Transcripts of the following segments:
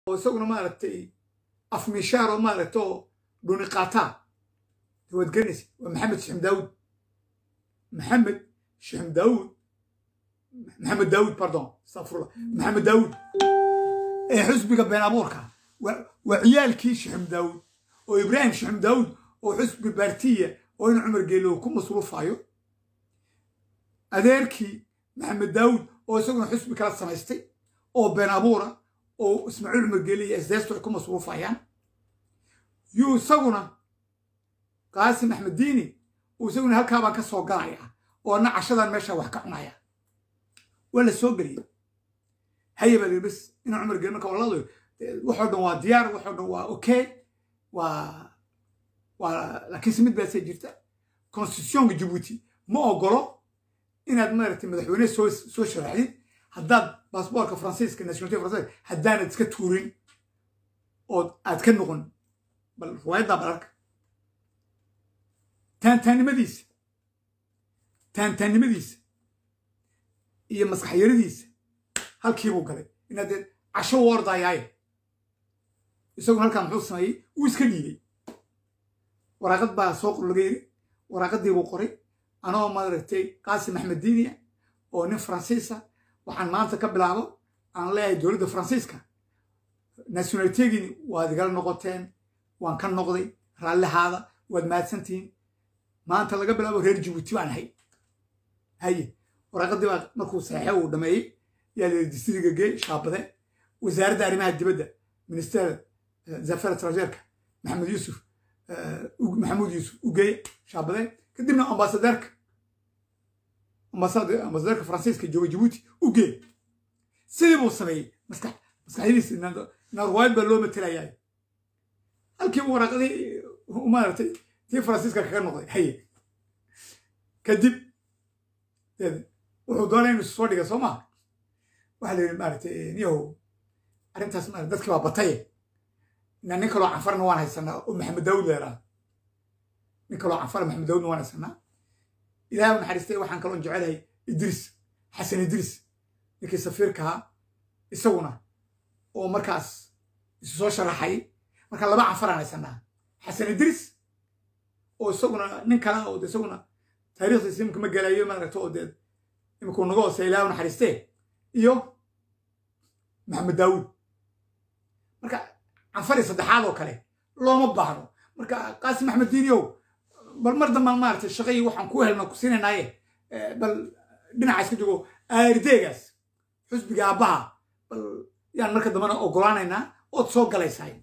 oo isaguna maaragtay afmishaar oo maaragtay oo dhuni qaataa waad garanaysa waa maxamed shixim daawud maxamed shixim daawud maxamed daawud pardon astafurullah maxamed daawud ee xusbiga been abuurka waa ciyaalkii shixim daawud oo ibraahim shixim daawud oo xusbi baartiya oo in cumar geelo ku masruufayo adeerkii maxamed daawud oo isaguna xusbi kala samaystay oo been abuura oo ismaaciil cumar geele iyo isdeestu ay ku masruufayaan yuu isaguna qaasim axmed diini uu isaguna halkaabaan ka soo galaya oo na cashadan meesha wax ka cunaya waa la soo geliyey haya baa bes ina cumar geele marka walado waxoo dhan waa diyaar waxoo dhan waa okay waa waa laakiinse mid baasee jirta constitutionka jabuuti ma ogolo inaad maaragtay madaxweyne soo soo sharaxdid haddaad baasboorka faransiiska nationality faransiiska haddaanad iska tuurin oo aad ka noqon bal riwaayaddaa balarka taantaannimadiisa taantaannimadiisa iyo maskaxyaradiisa halkiibuu galay inaad dee casho u ordayaaye isaguna halkaa muxuu sameeyey uu iska dhiibay waraaqad baa soo qor laga yiri waraaqaddii buu qoray anoo maaragtay qaasim axmed diiniya oo nin faransiisa waxaan maanta ka bilaabo aan leeyahay dowladda faransiiska nationalitegini waad igala noqoteen waan ka noqday raallihaada waad mahadsantihiin maanta laga bilaabo reer jabuuti baan ahay haye waraaqaddii baa markuu saxexe uu dhameeyey yaa la distriga gey shaabade wasaaradda arrimaha dibadda minister zafar trajeerka maxamed yuusuf maxamuud yuusuf u geeye shaabade kadibna ambasadeerka ambasadeerka faransiiska jooga jabuuti u geey sidii buu sameeyey maskax maskaxyadiisa narwaayad baa loo matelayaa halkiibu waraaqadii maaragtay tii faransiiska kaga noqday haye kadib wuxuu doonay inuu soo dhiga soo maha waxaa la yidhi maaragtay niyahow arrintaas ma dadkii baa bataye ina nin kaloo canfarna waan haysanaa oo maxamed daawud leeraa nin kaloo canfara maxamed daawudna waan haysanaa ilahay u naxariistay waxaan kaloon jecelahay idriis xasan idriis ninkii safiirka ahaa isaguna oo markaas isu soo sharaxay marka laba canfaraan haysanaa xasan idriis oo isaguna nin kale oo isaguna taariikhdiisa imika ma gelayo maaragta oo dee imikuu naga hoosey ilahay u naxariistee iyo maxamed daawud marka canfari saddexaad oo kale looma baahno marka qaasim axmed diiniow bal mar dambaan maaragtay shaqayii waxaan ku helna ku siinanaaye bal dhinaca iska jogo aarideegaas xusbiga aabbaha bal yaan marka dambena ogolaanaynaa ood soo galaysahay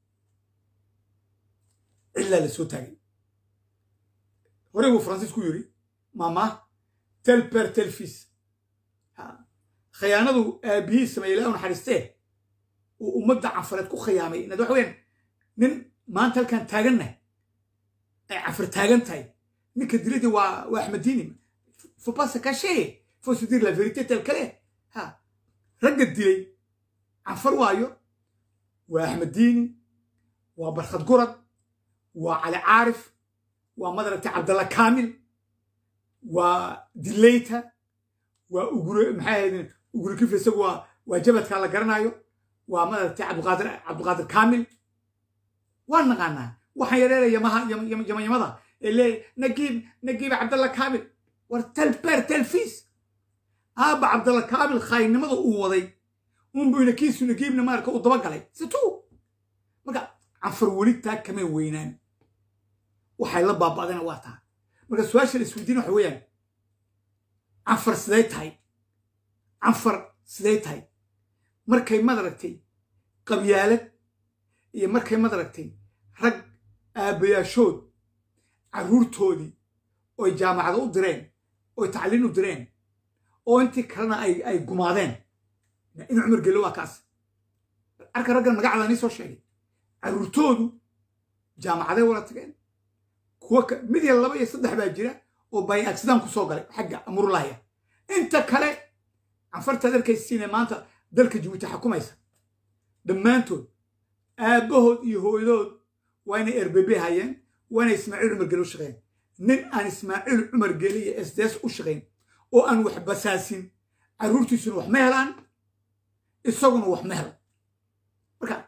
cillaa la soo taagay horey buu faransiisku yidhi mama tel per tel fis khiyaanadu aabihii sameeye ilaa u naxariistee uu ummadda canfareed ku khiyaamay inaad waxa weyaan nin maanta halkan taaganna ay cafar taagan tahay ninka diladii waa waa axmediini faut pas se cacher faut se dire la vérité tel kale ha ragga dilay canfar waayo waa axmediini waa barkhad gurad waa cali caarif waa madaragtay cabdalla kaamil waa dileyta waa ugure maxay ahayd ugure kifle isagu waa waa jabadkaa la garanayo waa madaragtay cabdiqaadir cabdiqaadir kaamil waan naqaanaa waxaan yareeraya yamaha yamayamada ee leeyahy nagiib nagiib cabdalla kaamil war talbeer talfiis aabba cabdalla kaamil khaayinnimada uu waday unbuu nakiisu nagiibna maarka uu dabagalay situu marka canfar weli taa kamay weynaan waxay la baaba'dana waa taa marka su-aasha la isweydiina waxa weeyaan canfar siday tahay canfar siday tahay markay madaragtay qabyaalad iyo markay madaragtay rag aabbayaashood carruurtoodii oy jaamacada u direen oy tacliin u direen oo intii kalena ay gumaadeen in cumar gelo waa kaas arka raggan magacda nii soo sheegay carruurtoodu jaamacaday wala tageen kuwa mid ya laba iyo saddex baa jira oo bay accident ku soo galay xagga amurulahya inta kale canfartaad arkaysiine maanta dalka jabuuti xakumaysa dhammaantood aabbahood iyo hooyadood waa inay erbebe hayeen waa inay ismaaciil cumar gele u shaqeyn nin aan ismaaciil cumar gele iyo sds u shaqayn oo aan wax basaasin carruurtiisuna wax ma helaan isaguna wax ma helo marka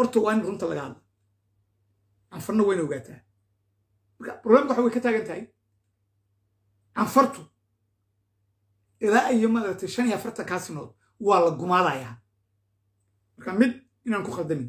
horta waa in runta laga hadla canfarna wayna ogaataa marka problemka waxa way ka taagan tahay canfartu ilaa iyo maaragtay shan iyo afartan kaasinood waa la gumaadayaa marka mid inaan ku khaldamin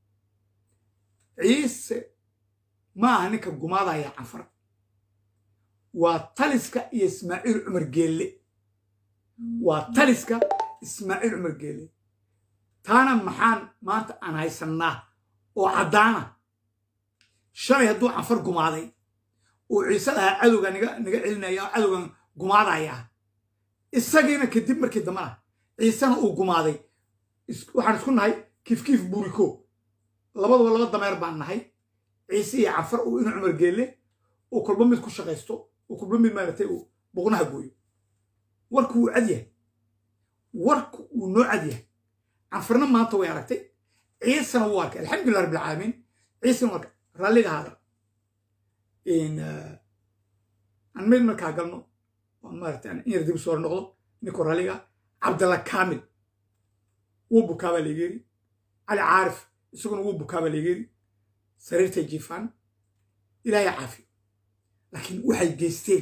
ciise ma aha ninka gumaadaya canfar waa taliska iyo ismaaciil cumar geelle waa taliska ismaaciil cumar geelle taana maxaan maanta aan haysannaa oo caddaana shalay hadduu canfar gumaaday oo ciise lahaa cadowga niga niga celinaya oo cadowgan gumaadayaa isagiina kadib markii dambana ciisena uu gumaaday waxaan isku nahay kiifkiif buuriko labaduba laba dameer baan nahay ciise iyo canfar uu inu cumar geelle uu kolba mid ku shaqaysto uu kolba mid maaragtay uu boqnaha gooyo warku wuu cad yahay warku wuu noo cad yahay canfarna maanta way aragtay ciisena wuu arkay alxamdulillah rabbilcaalamiin ciisena wuu arkay raalliga haada aan meel markaa galno maarata in yar dib soo noqdo ninkoo raalliga cabdalla kaamil wuu bukaabaa leegeeri cali caarif isaguna wuu bukaabaa leegeeri sariirtay jiifaan ilaahay caafiyo laakiin waxay geysteen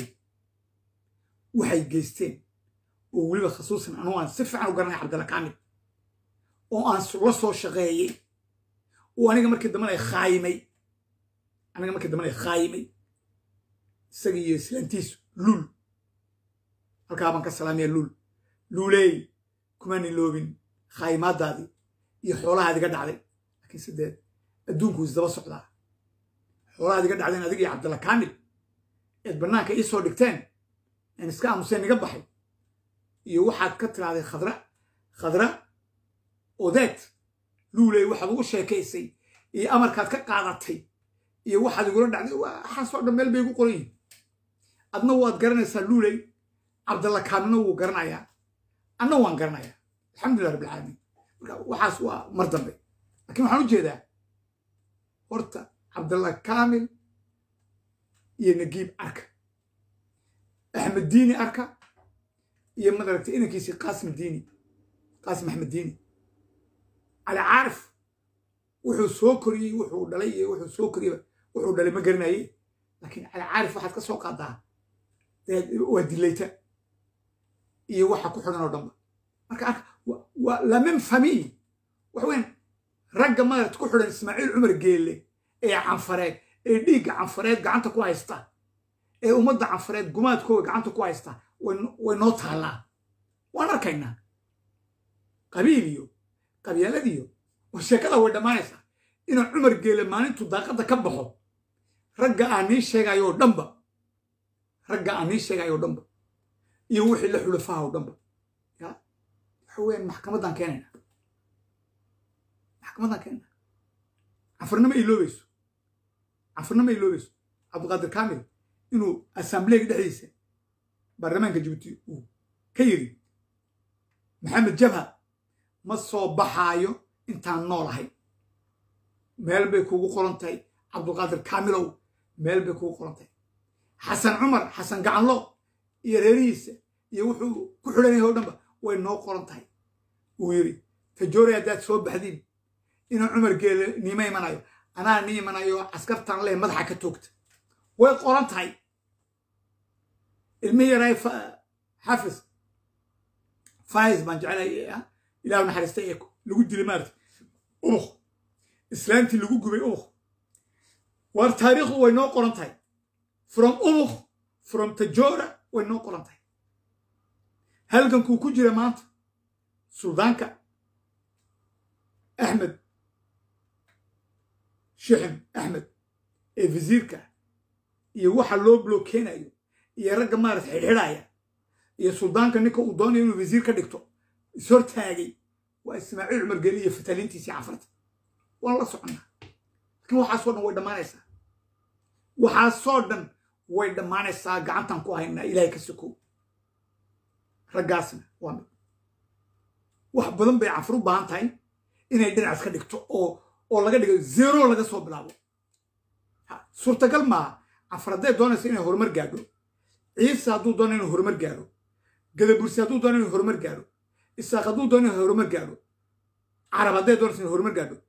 waxay geysteen oo weliba khasuusan anugu aan si fiican u garanay cabdalla kaamil oo aan la soo shaqeeyey oo aniga markii dambana khaayimay aniga markii dambana khaayimay isaga iyo islaantiisu luul halkaa baan ka salaamaya luul luuleey kumaani loobin khaayimaadaadii iyo xoolahaad iga dhacday laakiin sideed adduunku isdaba socdaa xoolahaad iga dhacdeen adiga iyo cabdalla kaamil eed bannaanka ii soo dhigteen aan iska aamuseen iga baxay iyo waxaad ka tiraahday khadra khadra odeed luuley waxaad ugu sheekaysay iyo amarkaad ka qaadatay iyo waxaad igula dhacday waxaasoo dhan meel bay igu qoran yihin adna waad garanaysaa luuley cabdalla kaamilna wuu garanayaa anna waan garanayaa alxamdulillah rabbilcaalamiin marka waxaas waa mar dambe lakiin waxaan u jeedaa horta cabdalla kaamil iyo nagiib arka axmed diini arka iyo madaragtay inankiisii qaasim diini qaasim axmed diini cali caarif wuxuu soo koriyey wuxuu dhalay iyo wuxuu soo koriyey wuxuu dhalay ma garanaye laakiin cali caarif waxaad ka soo qaadaa waa dilayta iyo waxa ku xidhan oo dhanba marka arka waa la même famille waxa weyan ragga madaragta ku xidhan ismaaciil cumar geelle ee canfareed ee dhiigga canfareed gacanta ku haysta ee ummadda canfareed gumaadkooga gacanta ku haysta way noo taallaa waan arkaynaa qabiil iyo qabyaaladiyo sheekada way dhammaanaysaa inuu cumar geele maalintu daaqadda ka baxo ragga aan nii sheegayo oo dhanba ragga aan nii sheegayo o dhanba iyo wixii la xulafaha oo dhanba ya waxa weeyaan maxkamaddaan keenayna maxkamaddaan keenayna canfarnama iloobayso canfarnama iloobayso cabdiqaadir kaamil inuu assambleega dhexdiisa baarlamaanka jibuuti uu ka yiri maxamed jabha ma soo baxaayo intaan noolahay meel bay kuugu qoran tahay cabdulqaadir kaamilow meel bay kuugu qoran tahay xasan cumar xasan gacanlo iyo reerihiisa iyo wuxuu ku xidhan yahay o dhanba way noo qoran tahay wuu yidhi tajoori haddaad soo baxdiin inuu cumar geele niima imanayo anaa ni imanayo caskartan leh madaxa ka toogta way qoran tahay ilmi yaraay xafis fais baan jecelay ilahu naxariista ee lagu dilay maarata ubuk islaantii lagu gubay ubuk waar taariikhdu way noo qoran tahay from ubuk from tajora way noo qoran tahay halgankuu ku jira maanta suldaanka axmed shixim axmed ee wasiirka iyo waxa loo blokeenayo iyo ragga maarata xidhxidhaya iyo suldaanka ninka uu doonayo inuu wasiir ka dhigto ishortaagay waa ismaaciil cumar geli iyo fataliintiisii cafarta waan la soconnaa laakiin waxaasoo dhan way dhammaanaysaa waxaasoo dhan way dhammaanaysaa gacantan ku haynaa ilaahay ka sokow raggaasna waa mid wax badan bay cafar u baahan tahay inay dhinac iska dhigto oo oo laga dhigo zero laga soo bilaabo suurtagal maaha cafar hadday doonaysa inay horumar gaadho ciise hadduu doono inuu horumar gaadho gadabursi hadduu doono inuu horumar gaadho isaaq hadduu doono inuu horumar gaadho carab hadday doonaysa inuu horumar gaadho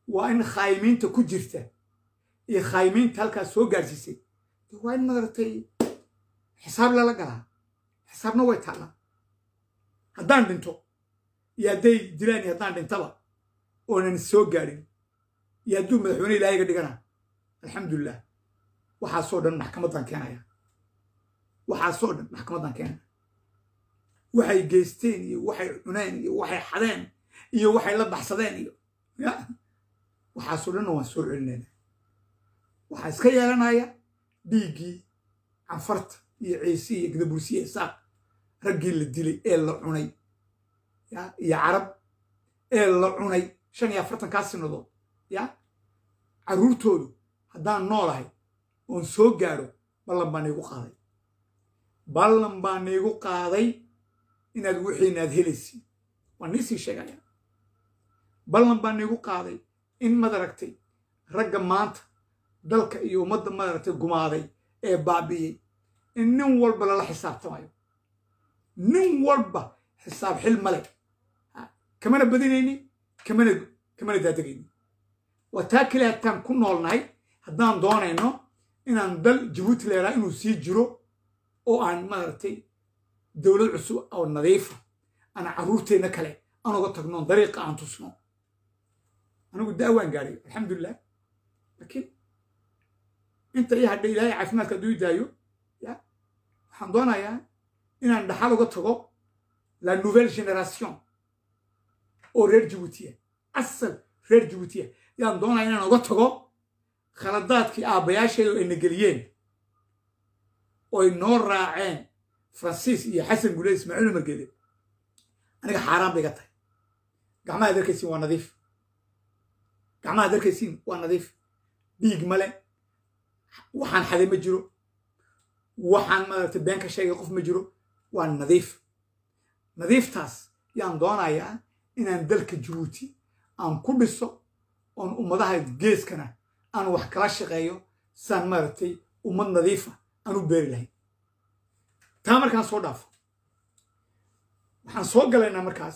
waa in khaayimiinta ku jirta iyo khaayimiinta halkaas soo gaarsiisay waa in madaragtay xisaab lala galaa xisaabna way taallaa haddaan dhinto iyo hadday dilaan iyo haddaan dhintaba oonan soo gaadhin iyo hadduu madaxweyne ilaahiga dhigana alxamdulilah waxaasoo dhan maxkamaddaan keenaya waxaasoo dhan maxkamaddaan keenaya waxay geysteen iyo waxay cuneen iyo waxay xadeen iyo waxay la baxsadeen iyo ya waxaasoo dhanna waan soo celinayna waxaa iska yeelanaya dhiiggii canfarta iyo ciise iyo gadabursiye isaaq raggii la dilay ee la cunay ya iyo carab ee la cunay shan iyo afartankaa sinadood ya carruurtoodu haddaan noolahay oon soo gaadho ballan baa naigu qaaday ballan baa naigu qaaday inaad wixiinaad helaysiin waan niisii sheegaya ballan baa naigu qaaday in madaragtay ragga maanta dalka iyo ummadda madaragtay gumaaday ee baabi'iyey in nin walba lala xisaabtamayo nin walba xisaab xil male kamana badinayni kamana kamana daadegayni waa taa keliya hataan ku noolnahay haddaan doonayno inaan dal jabuuti leeraa inuu sii jiro oo aan maaragtay dowlad cusub oo nadiifa aan carruurteenna kale aan uga tagno dariiqa aan tusno anigu daawaan gaadhay alxamdulilah laakiin inta ii hadhay ilaahay caafimaadka hadduu ii daayo ya waxaan doonayaa inaan dhaxal uga tago la nouvelle génération oo reer jabuutiya asal reer jabuutiya yaan doonaya inaan uga tago khaladaadkii aabbayaasheedu ay nageliyeen oy noo raaceen faransiis iyo xasan gule ismaaciil umargeede aniga xaaraan bay ga tahay gacmaha darkaysiin waa nadiif gacmaha darkaysiin waa nadiif dhiig male waxaan xaday ma jiro waxaan maaragtay been ka sheegay qof ma jiro waa nadiif nadiiftaas yaan doonayaa inaan dalka jabuuti aan ku dhiso oon ummadaha geeskana aan wax kala shaqeeyo saan maaragtay ummad nadiifa aan u beeri lahayn taa markaan soo dhaafo waxaan soo galaynaa markaas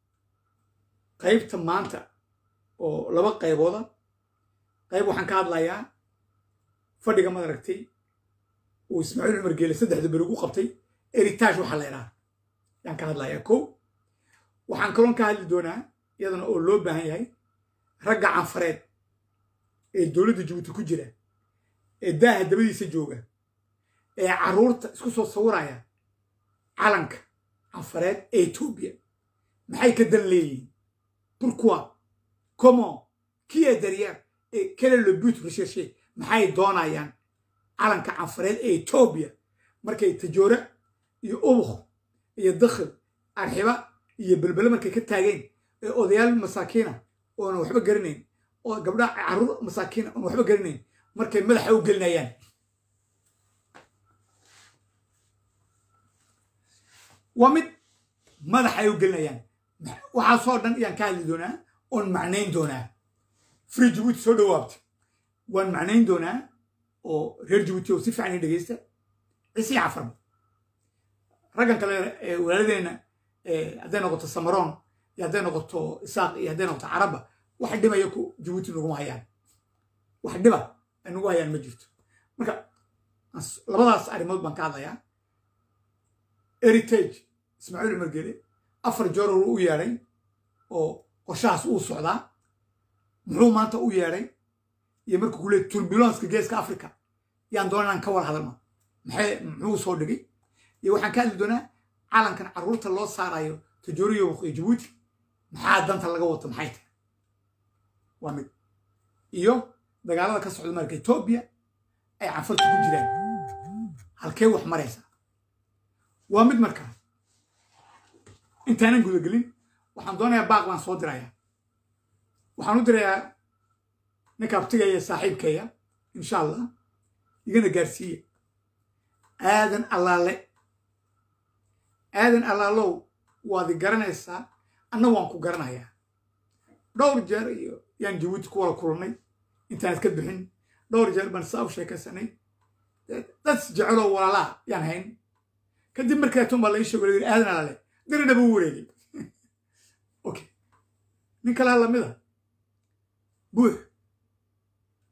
qaybta maanta oo laba qaybooda qayb waxaan ka hadlayaa fadhiga madaragtay uu ismaaciil cumar geele saddexda beri ugu qabtay eritage waxaa la idhaha yaan ka hadlayaa kow waxaan kaloon ka hadli doonaa iyadana oo loo baahan yahay ragga canfareed ee dowladda jabuuti ku jira ee daaha dabadiisa jooga ee carruurta isku soo sawiraya calanka canfareed ee etoobiya maxay ka dan leeyihiin pourquoi comment qui est derrière et quel est le but recherché maxay doonayaan calanka canfareed ee etoobiya markay tajoora iyo ubuk iyo dakhil arxiba iyo belbele markay ka taageen ee odayaal masaakiina oona waxba garanayn oo gabdhaha carruur masaakiina oona waxba garanayn markay madaxa u gelinayaan waa mid madaxa ay u gelinayaan waxaasoo dhan ayaan ka hadli doonaa oon macnayn doonaa free jabuuti soo dhawaabta waan macnayn doonaa oo reer jabuuti oo si fiican ii dhegeysta ciise iyo cafarba raggan kale ee walaaladeenna hadday noqoto samaroon iyo hadday noqoto isaaq iyo hadday noqoto carabba wax dhibaya ku jabuuti naguma hayaan wax dhiba ay nagu hayaan ma jirto marka labadaas arrimood baan ka hadlayaa heritage ismaaciil cumar gele afar joor u yeedhay oo qorshahaas uu socdaa muxuu maanta u yeedhay iyo markuu ku leey turbulanska geeska africa yaan doona inaan ka war hadalno maxay muxuu soo dhigay iyo waxaan ka hadli doonaa calankan carruurta loo saarayo tajooriyo iyo jabuuti maxaa danta laga wato maxay tahay waa mid iyo dagaalada ka socda marka etoobiya ay canfarta ku jiraan halkee wax maraysa waa mid markaa intaanan gudagelin waxaan doonayaa baaq baan soo dirayaa waxaan u dirayaa ninka abtigaya saaxiibkaya insha allah igana gaarsiiya aadan allaale aadan allaalow waadi garanaysaa anna waan ku garanayaa dhowr jeer iyo yaan jabuuti ku wada kulannay intaanad ka bixin dhowr jeer baan saa u sheekaysanay dad jeceloo walaalaa yaan hayn kadib markaatun baa la ii sheego la yidhi aadan allaale dirina buu wareegay okay nin kalaa lamida buux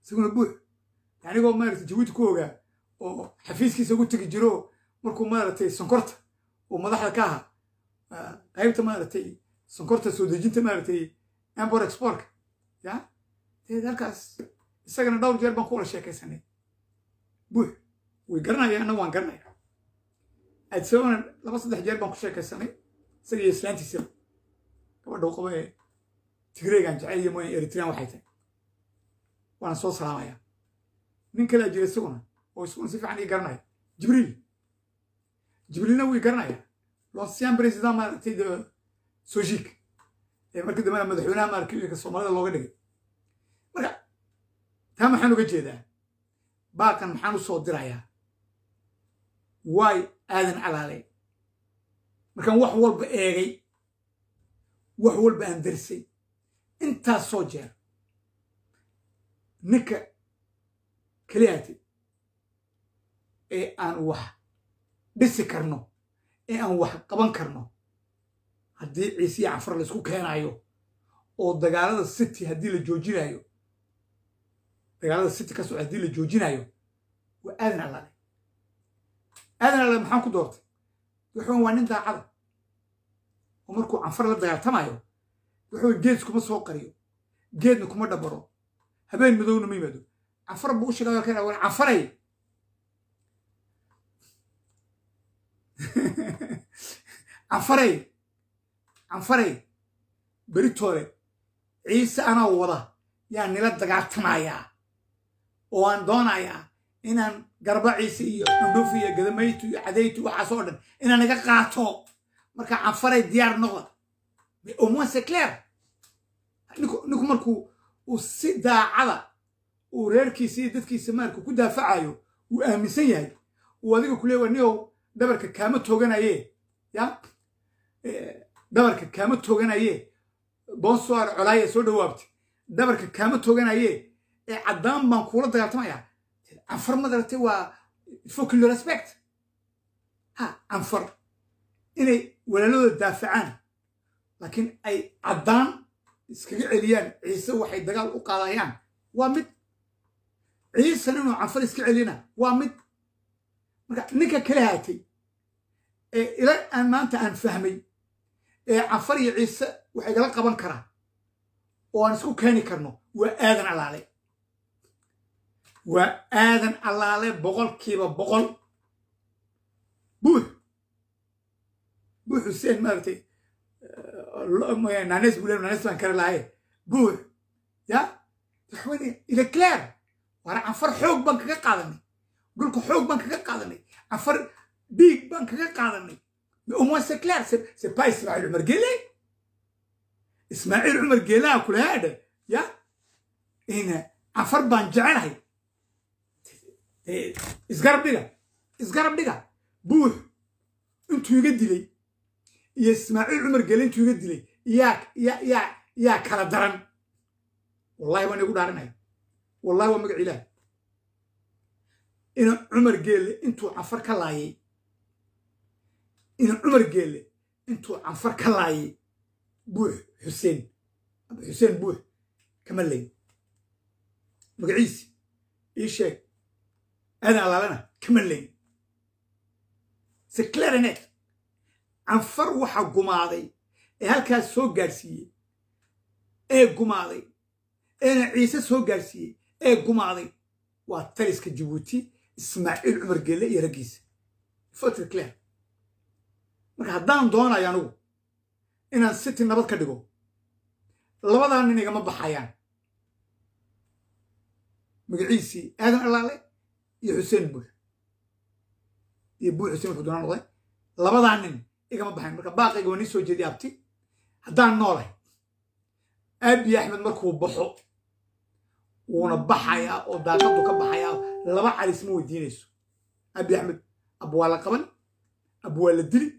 isaguna buux anigoo maaragtay jabuuti ku ogaa oo xafiiskiisa ugu tegi jiro markuu maaragtay sonkorta oo madaxda ka ahaa qaybta maaragtay sonkorta soo dejinta maaragtay ambor exportka ya deed halkaas isagana dhowr jeer baan ku wada sheekaysanay buux way garanaya anna waan garanaya adsabana laba saddex jeer baan ku sheekaysanay isaga iyo islaantiisa gabadha u qaba ee tigreegan jecel iyo mooyan eritrean waxay tahay waana soo salaamaya nin kalea jira isaguna oo isaguna si fiican ii garanaya jibriil jibriilna wuu ii garanaya l'ancien président maaragtay de sojik ee markii dambena madaxweynaha maaragtay soomaalida looga dhigay marka taa maxaan uga jeedaa baaqan maxaan u soo dirayaa waay aadan calaalay markaan wax walba eegay wax walba aan darsay intaas soo jeer ninka keliyaati ee aan wax dhisi karno ee aan wax qaban karno haddii ciise iyo cafar laysku keenaayo oo dagaalada city haddii la joojinayo dagaalada city ka socda haddii la joojinayo waa aadan allaale aadan allaale maxaan ku doortay wuxuu waa nin daacada oo markuu canfar la dagaaltamayo wuxuu geed kuma soo qariyo geedna kuma dhabaro habeen madowna ma yimaado canfar buu u sheegaya ka war canfaray canfaray canfaray beritoole ciise anaa wada yaa nila dagaaltamayaa oo aan doonayaa inaan garba ciise iyo dhundhuf iyo gadamaytu iyo cadaytu waxaas oo dhan inaan iga qaato marka canfaray diyaar noqda au moins c'est clair ninku markuu uu si daacada uu reerkiisa iyo dadkiisa maarka ku daafacayo uu aaminsan yahay uu adiga ku leewa niow dhabarka kaama tooganaye ya dhabarka kaama tooganaye bonsoir colaaya soo dhawaabtay dhabarka kaama tooganaye ee caddaan baan kuula dagaaltamaya canfar madaragtay waa faut le respect ha canfar inay walaaladooda daafacaan laakiin ay caddaan iskaga celiyaan ciise waxay dagaal u qaadayaan waa mid ciisan inuu canfar iska celiyana waa mid marka ninka kala haatay ee ila aan maanta aan fahmay ee canfar iyo ciise waxay gala qaban karaa oo aan isku keeni karno waa aadan allaale waa aadan allaale boqolkiiba boqol buux buux xuseen maaragtay nanes bule nanes baan kara lahaye buux ya waxwene ila clair waana canfar xoog baan kaga qaadanay dhulka xoog baan kaga qaadanay canfar dhiig baan kaga qaadanay au moins c'est clair c'est pas ismaaciil cumar geele ismaaciil cumar geelaha kulahaadha ya ina canfar baan jecelahay isgarab dhiga isgarab dhiga buux intuu iga dilay iyo ismaaciil cumar geele intuu iga dilay yaa yaa yaa yaa kala daran wallahi waan igu dhaaranaya wallahi waa magac ilaah ina cumar geelle intuu canfar ka laayay ina cumar geelle intuu canfar ka laayay buux xuseen aba xuseen buux kama layn magaciisi ii sheeg aadan allaalana kama layn se clarinet canfar waxa gumaaday ee halkaas soo gaadhsiiyey ee gumaaday eena ciise soo gaadhsiiyey ee gumaaday waa taliska jabuuti ismaaciil cumar geelle iyo raggiisa fotre clair marka haddaan doonayo anugu inaan city nabad ka dhigo labadaa nin igama baxayaan magaciisii aadan allaale iyo xuseen buux iyo buux xuseen wuxuu doonaa noqday labadaa nin igama baxayan marka baaqayga waa nii soo jeediya abti haddaan noolahay aabiyi axmed markuu baxo wuuna baxayaa oo daaqadu ka baxayaa laba calis ma weydiinayso abi axmed ab waa la qaban ab waa la dili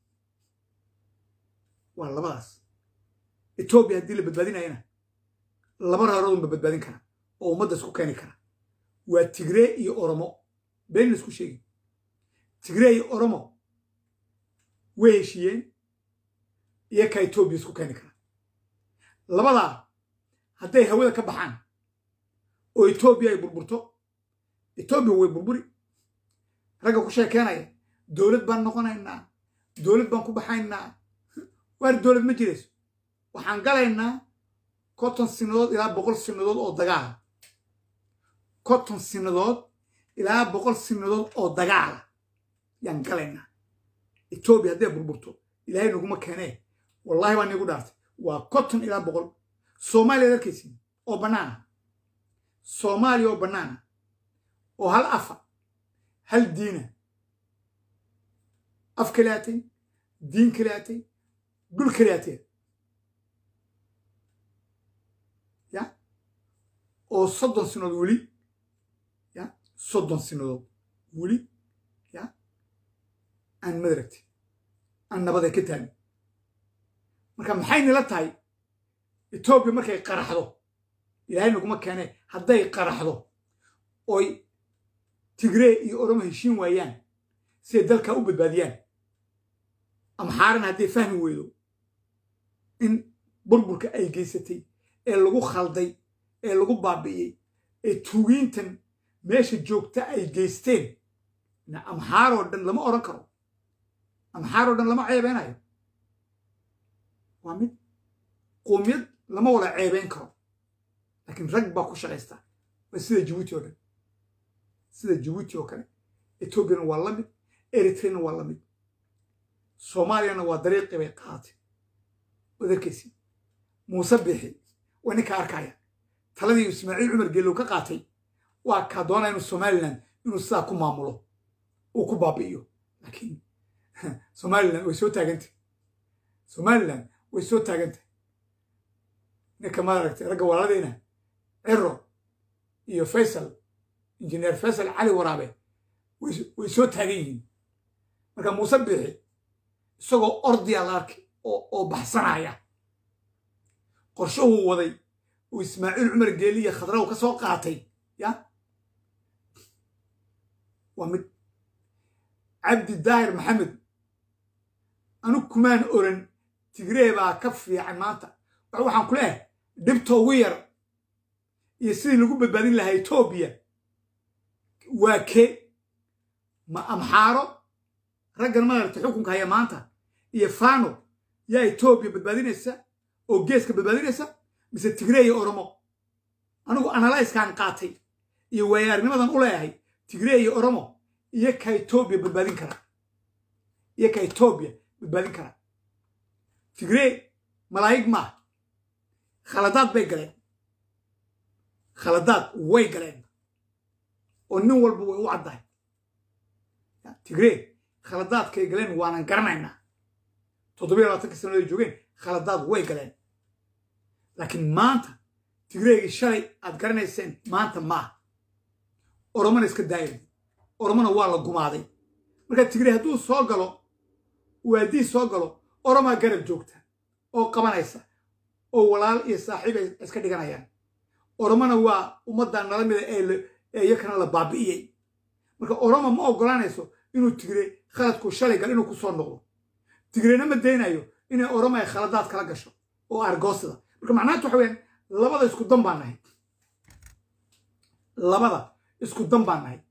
waa labadaas etoobiya haddii la badbaadinayana laba reeroodunba badbaadin kara oo ummadda isku keeni kara waa tigree iyo oromo been la isku sheegi tigree iyo oromo way heshiiyeen iyo ka etoobiya isku keeni kara labadaa hadday hawada ka baxaan oo etoobiya ay burburto etoobiya way burburi ragga ku sheekeenaya dowlad baan noqonaynaa dowlad baan ku baxaynaa waar dowlad ma jirayso waxaan galaynaa konton sinadood ilaa boqol sinadood oo dagaala konton sinadood ilaa boqol sinadood oo dagaala yaan galaynaa etoobiya hadday burburto ilaahay naguma keenee wallahi baa niigu dhaartay waa konton ilaa boqol soomaaliya arkaysin oo bannaana soomaaliya oo bannaana oo hal afa hal diina af kale atay diin kale atay dhul kale atee ya oo soddon sinadood weli ya soddon sinadood weli ya aan madaragti aan nabada ka taagin marka maxay nila tahay etoobiya markay qaraxdo ilaahay naguma keene hadday qaraxdo oy tigree iyo oromo heshiin waayaan siday dalkaa u badbaadiyaan amxaaran hadday fahmi weydo in burburka ay geysatay ee lagu khalday ee lagu baabi'iyey ee tuugiintan meesha joogta ay geysteen amxaaroo dhan lama odhan karo amxaaroo dhan lama ceebeynayo waa mid qoomiyad lama wada ceebeyn karo laakiin rag baa ku shaqaysta waa sida jabuuti oo dhan sida jabuuti oo kale etoobiyana waa la mid eritreyna waa la mid soomaaliyana waa dariiqii bay qaadatay waad arkaysi muuse bixi waa ninka arkaya taladii ismaaciil cumar geelow ka qaatay waa kaa doonaa inuu somalilan inuu sidaa ku maamulo uu ku baabi'iyo laakiin somalilan way soo taagantay somalilan way soo taagantay ninka maaragtay ragga walaaladeyna ciro iyo faysal injineer faysal cali waraabe way soo taagan yihiin marka muuse biixi isagoo ordiya la arkay oo baxsanaya qorshahuu waday uu ismaaciil cumar geeli iyo khadraw ka soo qaatay ya waa mid cabdi daahir maxamed anu kumaan oran tigree baa ka fiican maanta waxaan ku leehay dhibta ugu yar iyo sidii lagu badbaadin lahaa etoobiya waa kee ma amxaaro raggan maaragta xukunka haya maanta iyo fano yaa etoobiya badbaadinaysa oo geeska badbaadinaysa mise tigree iyo oromo anigu analyskan qaatay iyo waayaarnimadan u leeyahay tigree iyo oromo iyo ka etoobiya badbaadin kara iyo ka etoobiya badbaadin kara tigree malaa'ig maaha khaladaad bay galeen khaladaad way galeen oo nin walba way u caddahay tigree khaladaadkay galeen waanan garanaynaa toddobiyo labaatanka sanadoy joogeen khaladaad way galeen laakiin maanta tigreegii shalay aad garanayseen maanta maaha oromona iska daayay oromona waa la gumaaday marka tigree hadduu soo galo waadii soo galo oromaa garab joogta oo qabanaysa oo walaal iyo saaxiib ay iska dhiganayaan oromona waa ummaddan nala mida ee iyakana la baabi'iyey marka oroma ma oggolaanayso inuu tigre khaladku shalay gal inuu ku soo noqdo tigreena ma daynayo inay oroma ay khaladaad kala gasho oo argoosida marka macnaanta waxa weyaan labada isku dan baan nahay labada isku dan baan nahay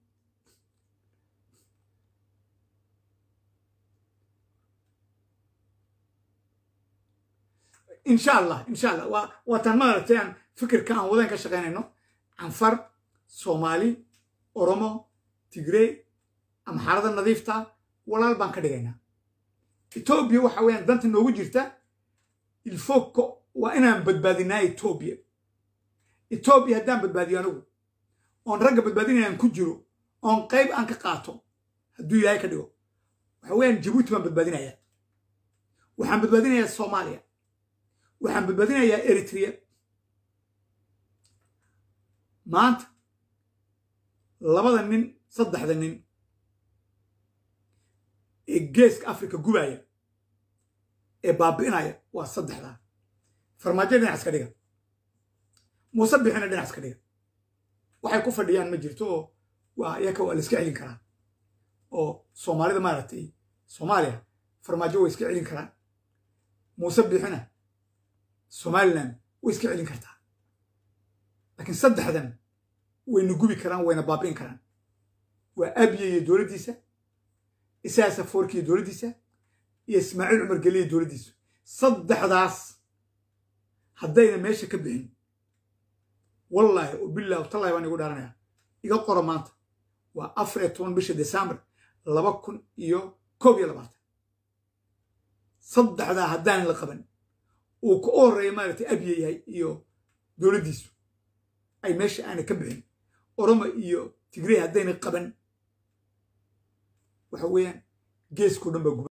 insha allah insha allah waa waataan maaragtay aan fikirka aan wadaan ka shaqaynayno canfar soomaali oromo tigree amxaarada nadiifta walaal baan ka dhigaynaa etoobiya waxa weeyaan danta noogu jirta ilfoko waa inaan badbaadinaa etoobiya etoobiya haddaan badbaadiyo anigu oon ragga badbaadinayaan ku jiro oon qayb aan ka qaato hadduu ilaahay ka dhigo waxa weeyaan jabuuti baan badbaadinayaa waxaan badbaadinayaa soomaaliya waxaan badbaadinayaa eritrea maanta labada nin saddexda nin ee geeska africa gubaya ee baabi'inaya waa saddexdaa farmaajo dhinac iska dhiga muuse bixina dhinac iska dhiga waxay ku fadhiyaan ma jirto oo waa iyaka waa la iska celin karaa oo soomaalida maaragtay soomaaliya farmaajo way iska celin karaan muuse bixina somalilan way iska celin kartaa laakiin saddexdan wayna gubi karaan wayna baabi'in karaan waa abiye iyo dowladdiisa isaasa foorki iyo dowladdiisa iyo ismaaciil cumar geliya dowladdiisu saddexdaas haddayna meesha ka bixin wallaahi oo billahi watallahi baan igu dhaaranaya iga qoro maanta waa afar iyo toban bisha desembar laba kun iyo koob iyo labaatan saddexdaa haddaanan la qaban uu ka u horreeya maaragtay abiye yahay iyo dowladdiisu ay meesha aanay ka bixin oromo iyo tigrey haddayna qaban waxa weeyaan geeskao dhan baa guba